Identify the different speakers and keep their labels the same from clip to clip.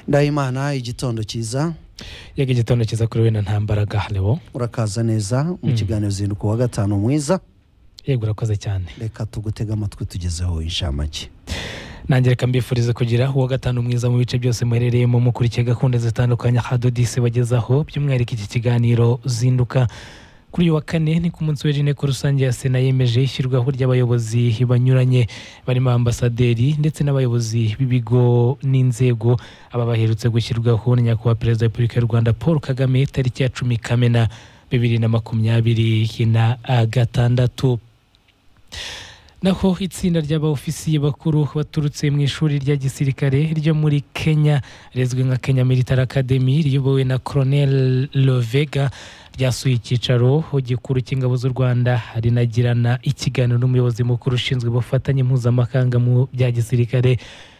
Speaker 1: ndahimana igitondo cyiza
Speaker 2: yega igitondo cyiza kuri we na ntambaraga leo
Speaker 1: urakaza neza mu
Speaker 2: Mm.
Speaker 1: kiganiro zinduka wa gatanu mwiza
Speaker 2: yego urakoze cyane
Speaker 1: reka tugutega amatwi tugezeho inshamake
Speaker 2: nange reka mbifurize kugira uwa gatanu mwiza mu bice byose muherereyemo mukurikiye gahunda zitandukanye hadodisi bagezaho by'umwihariko iki kiganiro zinduka kuri uyu wa kane ni ku munsi w'inteko rusange ya sena yemeje ishyirwaho ry'abayobozi banyuranye barimo ambasaderi ndetse n'abayobozi b'ibigo n'inzego aba baherutse gushyirwaho na nyakubahwa perezida wa repubulika y'u rwanda paul kagame tariki ya cumi kamena bibiri na makumyabiri na gatandatu naho itsinda ry'abaofisiye bakuru baturutse mu ishuri rya gisirikare ryo muri kenya rizwi nka kenya military academy riyobowe na colonel lovega ryasuye icyicaro gikuru cy'ingabo z'u rwanda rinagirana ikiganiro n'umuyobozi mukuru ushinzwe ubufatanye mpuzamahanga mu bya gisirikare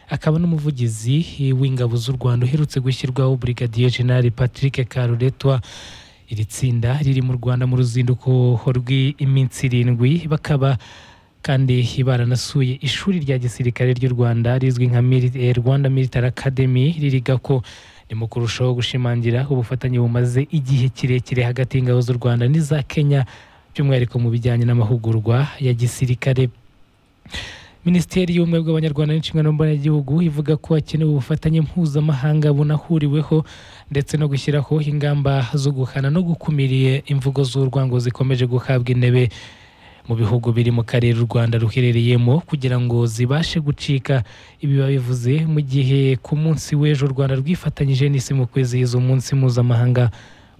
Speaker 2: akaba n'umuvugizi w'ingabo z'u rwanda uherutse gushyirwaho brigadier general patrick karuretwa iri tsinda riri mu rwanda mu ruzinduko rw'iminsi irindwi bakaba kandi baranasuye ishuri rya gisirikare ry'u rwanda rizwi nka Mili- eh, rwanda military academy ririga ko ni mu kurushaho gushimangira ubufatanye bumaze igihe kirekire hagati y'ingabo z'u rwanda n'iza kenya by'umwihariko mu bijyanye n'amahugurwa ya gisirikare minisiteri y'ubumwe bw'abanyarwanda n'inshingano mboneragihugu ivuga ko hakenewe ubufatanye mpuzamahanga bunahuriweho ndetse no gushyiraho ingamba zo guhana no gukumiriye imvugo z'urwango zikomeje guhabwa intebe mu bihugu biri mu karere u rwanda ruherereyemo kugira ngo zibashe gucika ibi babivuze mu gihe ku munsi w'ejo u rwanda rwifatanyije n'isi mu kwizihiza umunsi mpuzamahanga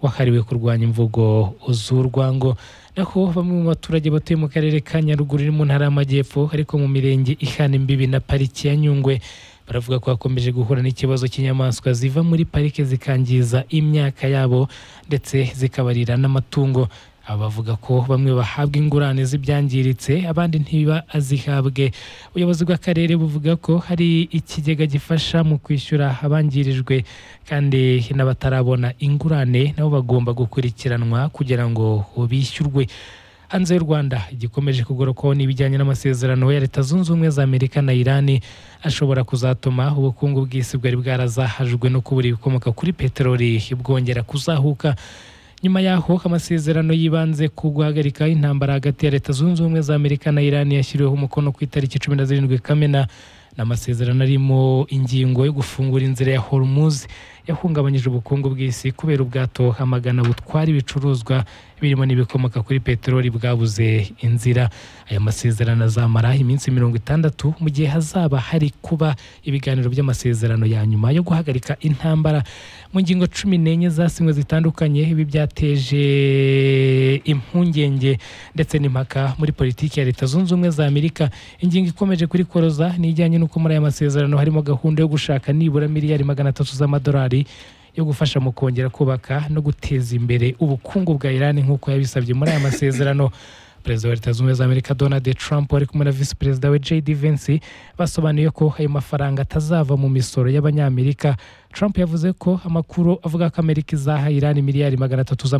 Speaker 2: wahariwe kurwanya imvugo z'urwango naho bamwe mu baturage batuye mu karere ka nyaruguru iri mu ntara y'amajyepfo ariko mu mirenge ihana imbibi na pariki ya nyungwe baravuga ko bakomeje guhura n'ikibazo cy'inyamaswa ziva muri parike zikangiza imyaka yabo ndetse zikabarira n'amatungo aba bavuga ko bamwe bahabwa ingurane z'ibyangiritse abandi ntiba azihabwe ubuyobozi bw'akarere buvuga ko hari ikigega gifasha mu kwishyura abangirijwe kandi n'abatarabona ingurane nabo bagomba gukurikiranwa kugira ngo bishyurwe hanze y'u rwanda igikomeje kugorokwaho n'ibijyanye n'amasezerano ya leta zunze ubumwe za amerika na irani ashobora kuzatuma ubukungu bw'isi bwari bwarazahajwe no kubura ibikomoka kuri peteroli bwongera kuzahuka nyuma y'aho amasezerano yibanze ku guhagarika intambara hagati ya leta zunze ubumwe za amerika na irani yashyiriweho umukono ku itariki cumi na zirindwi kamena ni amasezerano arimo ingingo yo gufungura inzira ya hormuz yahungabanyije ubukungu bw'isi kubera ubwato amagana butwara ibicuruzwa birimo n'ibikomoka kuri peteroli bwabuze inzira aya masezerano azamara iminsi mirongo itandatu mu gihe hazaba hari kuba ibiganiro by'amasezerano ya nyuma yo guhagarika intambara mu ngingo cumi n'enye zasinywe zitandukanye ibi byateje impungenge ndetse n'impaka muri politiki ya leta zunze ubumwe za amerika ingingo ikomeje kurikoroza ni ijyanye n'uko muri aya masezerano harimo gahunda yo gushaka nibura miliyari magana atatu z'amadolari yo gufasha mu kongera kubaka no guteza imbere ubukungu bwa irani nk'uko yabisabye muri aya masezerano perezida wa leta zunze ubumwe za amerika donald trump ari kumwe na visi perezida we jd vence basobanuye ko ayo mafaranga atazava mu misoro y'abanyamerika trump yavuze ko amakuru avuga ko amerika izaha irani miliyari magana atatu z'ama-